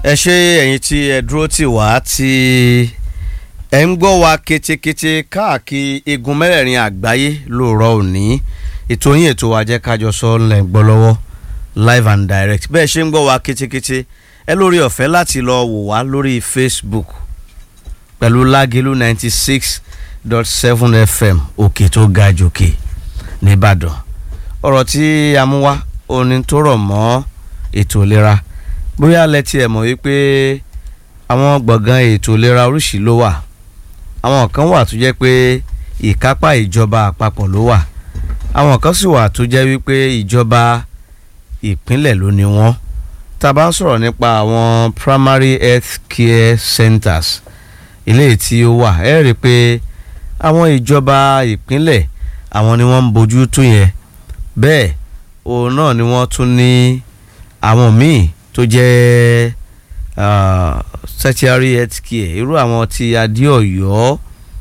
ẹ ṣe ẹ̀yin tí ẹ dúró tì wá tí ẹ ń gbọ́ wa ketekete káàkiri igun mẹ́rẹ̀ẹ̀rin àgbáyé lóòrọ̀ òní ètò yín ètò wa jẹ́ kájọ sọ ńlẹ̀ ń gbọ́ lọ́wọ́ live and direct bẹ́ẹ̀ ṣe ń gbọ́ wa ketekete ẹ lórí ọ̀fẹ́ láti lọ wò wá lórí Facebook pẹ̀lú lágẹ̀lú ninety six dot seven FM òkè tó ga jòkè nìbàdàn ọ̀rọ̀ tí a mú wá oní tó rọ̀ mọ́ ètò ìlera bóyá lẹ́tí ẹ̀ mọ̀ wípé àwọn gbọ̀ngàn ètò ìlera oríṣìí ló wà àwọn kan wà tó jẹ́ pé ìkápá ìjọba àpapọ̀ ló wà àwọn kan sì wà tó jẹ́ wípé ìjọba ìpínlẹ̀ ló ní wọ́n tá a bá ń sọ̀rọ̀ nípa àwọn primary health care centers eléyìí tí ó wà ẹ rí i pé àwọn ìjọba ìpínlẹ̀ àwọn ni wọ́n ń bójú tó yẹn bẹ́ẹ̀ òun náà ni wọ́n tún ní àwọn míì tó jẹ́ tertiary health care irú àwọn ti adéọ̀yọ́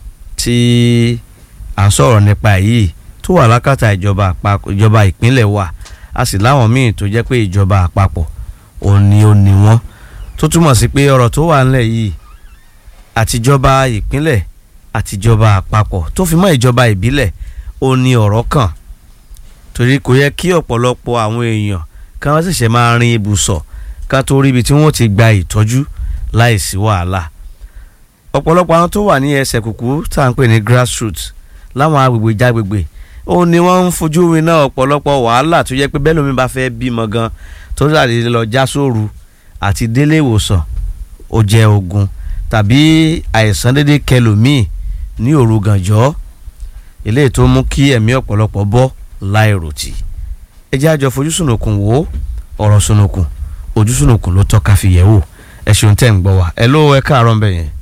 tí à ń sọ̀rọ̀ nípa yìí tó wà lákàtà ìjọba àpapọ̀ ìjọba ìpínlẹ̀ wa a sì láwọn míì tó jẹ́ pé ìjọba àpapọ̀ òun ni ó ní wọ́n tó túmọ̀ sí pé ọ̀rọ̀ tó wà ńlẹ̀ yìí àtijọba ìpínlẹ̀ àtijọba àpapọ̀ tó fi mọ́ ìjọba ìbílẹ̀ ó ní ọ̀rọ̀ kàn torí kò yẹ kí ọ̀pọ̀lọpọ̀ àwọn èèyàn ká wọ́n ṣẹ̀ṣẹ̀ máa rin ibùsọ̀ ká tó rí ibi tí wọ́n ti gba ìtọ́jú láìsí wàhálà ọ̀pọ̀lọpọ̀ àwọn tó wà ní ẹsẹ̀ kùkú tá à ń pè ní grassroots láwọn agbègbè jágbègbè ó ní wọ́n ń fojú winá ọ̀pọ̀lọpọ̀ wàhálà tó yẹ pé bẹ́ẹ̀ lómi bá fẹ́ bímọ gan tó dàdé lọ já sóru àti délé ìwòsàn ó jẹ́ ogun tàbí àìsàn dédé kẹlòmíì ní òru gànjọ́ eléyìí tó mú kí ẹ̀mí ọ̀pọ̀lọpọ̀ bọ́ láìròtì ẹ jẹ́ àjọ fojú sùnùkùn wò ọ̀rọ̀ sùnùkùn ojú sùnùkùn ló tọ́ka fi yẹ̀ wò ẹ ṣeun tẹ́ ń gbọ́ wa ẹ ló ẹ káàárọ̀ ńbẹ yẹn.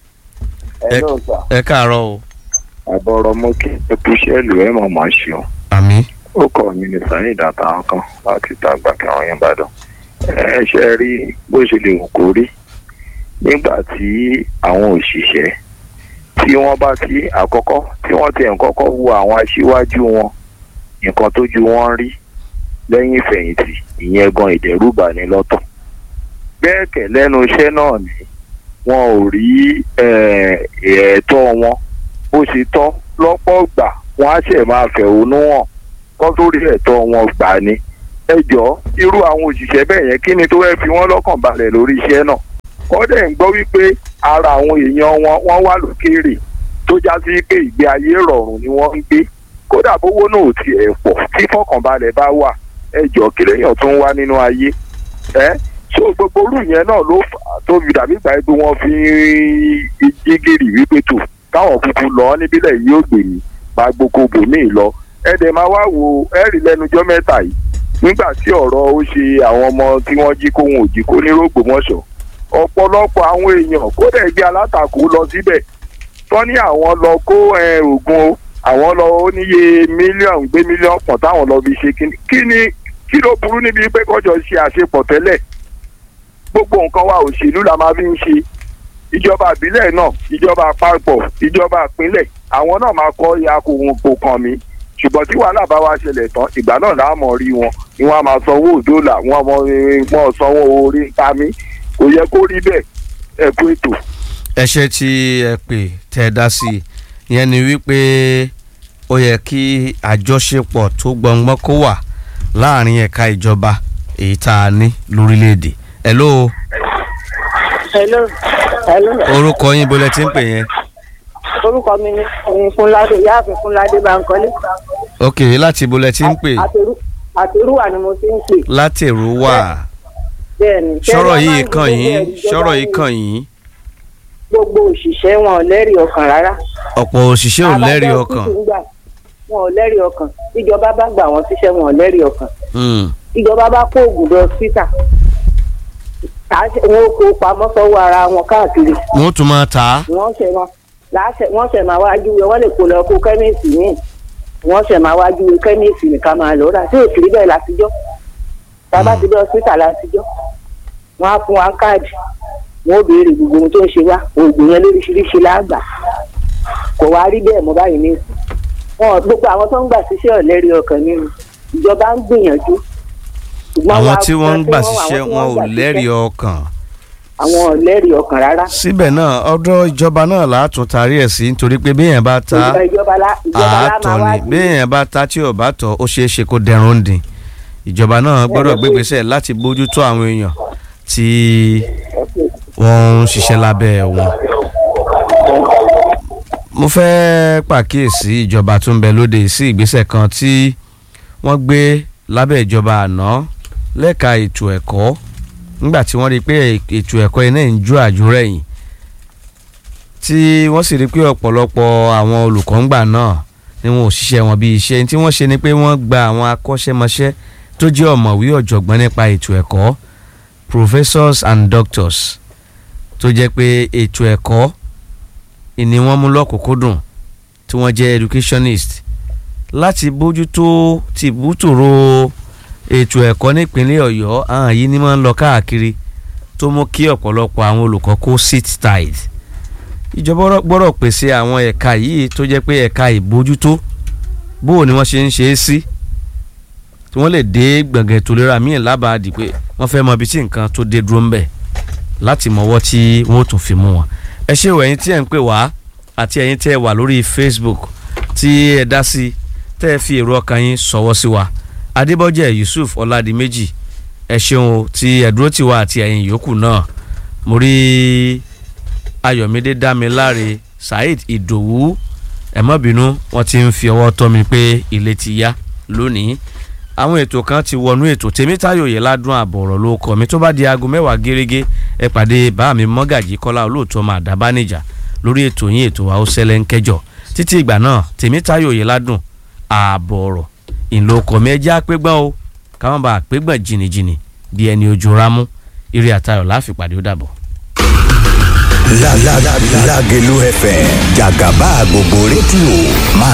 ẹ ló sà. ẹ káàárọ̀ o. àbọ̀rọ̀ mú kí ẹ kú sẹ́ẹ̀lù ẹ̀ mọ̀ máa ṣeun. àmín. ó kọ́ mi ní sàyìn ìdàtà kan láti tàgbà kí àwọn yẹn bá dàn. ẹ ṣe rí bó ṣe lè wù kó rí nígbà tí àwọn òṣìṣẹ́ tí wọ́n bá ti àkọ́kọ́ tí wọ́n ti ń kọ́kọ́ wo àwọn aṣíwájú wọn nǹkan tójú wọn rí lẹ́yìn ìfẹ̀yìntì ìyẹn gan ìdẹ́rùbà ní lọ́tọ̀ bẹ́ẹ̀ kẹ̀ lẹ́nu iṣẹ́ náà ni wọn ò rí ẹ̀ẹ́tọ́ wọn bó ṣe tọ́ lọ́pọ̀ gbà wọ́n á ṣẹ̀ máa fẹ̀hónú hàn kọ́ tó rí ẹ̀tọ́ wọn gbà ni ẹ jọ irú àwọn òṣìṣẹ́ bẹ́ẹ̀ yẹn kí ni tó fẹ́ fi wọ́n lọ́kàn balẹ̀ lórí iṣẹ́ náà kọ́dẹ̀ ń gbọ́ wípé ara àwọn èèyàn wọn wọ́n wà lókèèrè tó já sí pé ìgbé ayé rọrùn ni wọ́n ń gbé kódà bówó náà ò tiẹ̀ pọ̀ tí fọkànbalẹ̀ bá wà ẹ jọ kí lèèyàn tó ń wá nínú ayé ẹ so gbogbo orú yẹn náà ló fà á tó fi dàbí ìgbà pé wọ́n fi jí gírì wípé tò káwọn kúkú lọ níbílẹ̀ yìí ó gbè mí máa gboko bòmíì lọ ẹ dẹ̀ máa wá wo ẹ rí lẹ́nujọ́ mẹ́ta yìí nígbà tí ọ̀rọ̀ ó ṣe àwọn ọmọ tí wọ́n jí kó wọn ò jí kó ní rògbòmọ̀ṣọ́ ọ̀pọ̀lọpọ̀ àwọn èèyàn kódà ẹgbẹ́ alátakò lọ síbẹ̀ tán ní àwọn lọ kó oògùn o àwọn lọ ó níye mílíọ̀nù gbé mílíọ̀nù pọ̀ táwọn lọ fi ṣe kíni kí ni kí ló burú níbi pé kọjọ ṣe àṣepọ̀ tẹ́lẹ̀ gbogbo nǹkan wa òṣèlú la máa fi ń ṣe ìjọba ìbílẹ̀ náà ìjọba àpapọ̀ ìjọba ìpínlẹ̀ àwọn náà máa kọ́ ya kò kò kàn mí ṣùgbọ́n tí wàhálà bá wá ṣẹlẹ̀ tán ìgbà náà láà mọ̀ rí wọn ni wọ́n á máa sanwó òdòlà wọ́n mọ̀ wọ́n sanwó orí ń ta mí kò yẹ kó rí bẹ́ẹ̀ ẹ kú ètò. ẹ ṣe tí ẹ pè tẹ́ ẹ dá sí i ìyẹn ni wípé ó yẹ kí àjọṣepọ̀ tó gbọngbọ́n kó wà láàrin ẹ̀ka ìjọba èyí tá a ní lórílẹ̀‐èdè. hello. hello. hello. orúkọ yín bó lẹ ti ń pè yẹn. orúkọ mi ni fúnládé ìyáàfin fúnládé bankole. ok láti bó lẹ ti ń pè. àtẹrúwà ni mo ti ń pè. láti èrúwà bẹ́ẹ̀ni. sọ̀rọ̀ yìí kàn yín sọ̀rọ̀ yìí kàn yín. gbogbo òṣìṣẹ́ wọn ò lẹ́rìí ọkàn rárá. ọ̀pọ̀ òṣìṣẹ́ ò lẹ́rìí ọkàn. wọn ò lẹ́rìí ọkàn ìjọba bá gbà wọ́n síṣẹ́ wọn ò lẹ́rìí ọkàn. ìjọba bá kó oògùn lọ síta wọn kó pamọ́ sọ́wọ́ ara wọn káàkiri. wọ́n tún máa tà á. wọ́n ṣẹ̀ máa wọ́n ṣẹ̀ máa wájú wọ́n lè kó lọ kó kẹ́míìsì míì wọ́n ṣẹ̀ máa wájú kẹ́míìsì nìkan máa lọ rà tí ò sí bẹ́ẹ̀ látijọ́ tábà ti dé hospital látijọ́ wọ́n á fún wa káàdì wọ́n ó béèrè gbogbo ohun tó ń ṣe wá oògùn yẹn lóríṣiríṣi láàgbà kò wá rí bẹ́ẹ̀ mọ́ báyìí ní ìsìn wọn gbogbo àwọn tó ń gbà síṣẹ́ ọ̀lẹ́rì ọkàn nínú ìjọba ń gbìyànjú àwọn tí wọ́n ń gbà síṣẹ́ wọn ò lẹ́rìí ọkàn àwọn ọ̀lẹ́rìí ọkàn rárá. síbẹ̀ náà ọ̀dọ̀ ìjọba náà látún tarí ẹ̀ sí nítorí pé béèyàn bá ta ìjọba ìjọba lá ìjọba lá àátọ̀ máa wá ni béèyàn bá ta tí ò bá tọ̀ ó ṣeé ṣe kó dẹrùn dín ìjọba náà gbọ́dọ̀ gbégbèsè láti bójútó àwọn èèyàn tí wọ́n ń ṣiṣẹ́ lábẹ́ wọn. mo fẹ́ pàkíyèsí ìjọba tó ń bẹ lóde sí ìgbésẹ̀ kan tí wọ́n gbé lábẹ́ ìjọba àná lẹ́ka ètò ẹ̀kọ́ nígbà tí wọ́n rí i pé ètò ẹ̀kọ́ iná ń jó àjúrẹ̀yìn tí wọ́n sì rí i pé ọ̀pọ̀lọpọ̀ àwọn olùkọ́ ńgbà náà ni wọn ò ṣiṣẹ́ wọn bí iṣẹ́ tí wọ́n ṣe ni pé wọ́n gba àwọn akọ́ṣẹ́mọṣẹ́ tó jẹ́ ọ̀mọ̀wé ọ̀jọ̀gbọ́n nípa ètò ẹ̀kọ́ professors and doctors tó jẹ́ pé ètò ẹ̀kọ́ ìní wọ́n mú lọ́kùnkúndùn tí wọ́n jẹ́ educationist láti bójútó tìbútòrò ètò ẹ̀kọ́ nípínlẹ̀ ọ̀yọ́ àwọn yìí ni máa ń lọ káàkiri tó mú kí ọ̀pọ̀lọpọ̀ àwọn olùkọ́ kó sit tight ìjọba gbọ́dọ̀ pèsè àwọn ẹ̀ka yìí tó jẹ́ pé ẹ̀ka ìbójútó bó ni wọ́n ṣe ń ṣe é sí tí wọ́n lè dé gbọ̀ngàn ètò ìlera míì lábàádì pé wọ́n fẹ́ mọ ibi tí nǹkan tó dé dúró ń bẹ̀ láti mọ̀wọ́ tí wọ́n ó tún fi mú wọn. ẹ ṣé o ẹ̀yin tí ẹ̀ ń pè wá àti ẹ̀yin tẹ́ ẹ wà lórí Facebook tí ẹ dá sí tẹ́ ẹ fi èrò ọkàn yín sọ̀wọ́ sí wa Adébọ́jẹ́ Yusuf Ọládìméjì ẹ ṣeun o tí ẹ dúró tì wá àti ẹ̀yin yòókù náà mo rí Ayọ̀mídé Dámiláre Saheed Ìdòwú ẹ má bínú wọ́n ti ń fi ọwọ́ tọ́ mi pé ilé ti yá lónìí àwọn ètò kan ti wọnú ètò Tèmítáyọ̀ yẹ ládùn àbọ̀rọ̀ ló kọ́ mi tó bá di aago mẹ́wàá gẹ́gẹ́ ẹ pàdé bá mi mọ́gàjì kọ́lá olóòótọ́ máa dábánijà lórí ètò yín ètò wa ó ṣẹlẹ̀ ń kẹjọ títí ìgbà náà Tèmítáyọ̀ yẹ ládùn àbọ̀rọ̀ ìlò ọkọ̀ mi ẹjẹ́ àpégbọ́n o káwọn bá àpégbọ́n jìnnìjìnnì bí ẹni ojú rámú eré àtayọ̀ láfipàdé ó dàbọ̀. Lágẹ̀lú FM jàgàbá gbogbo rédíò máa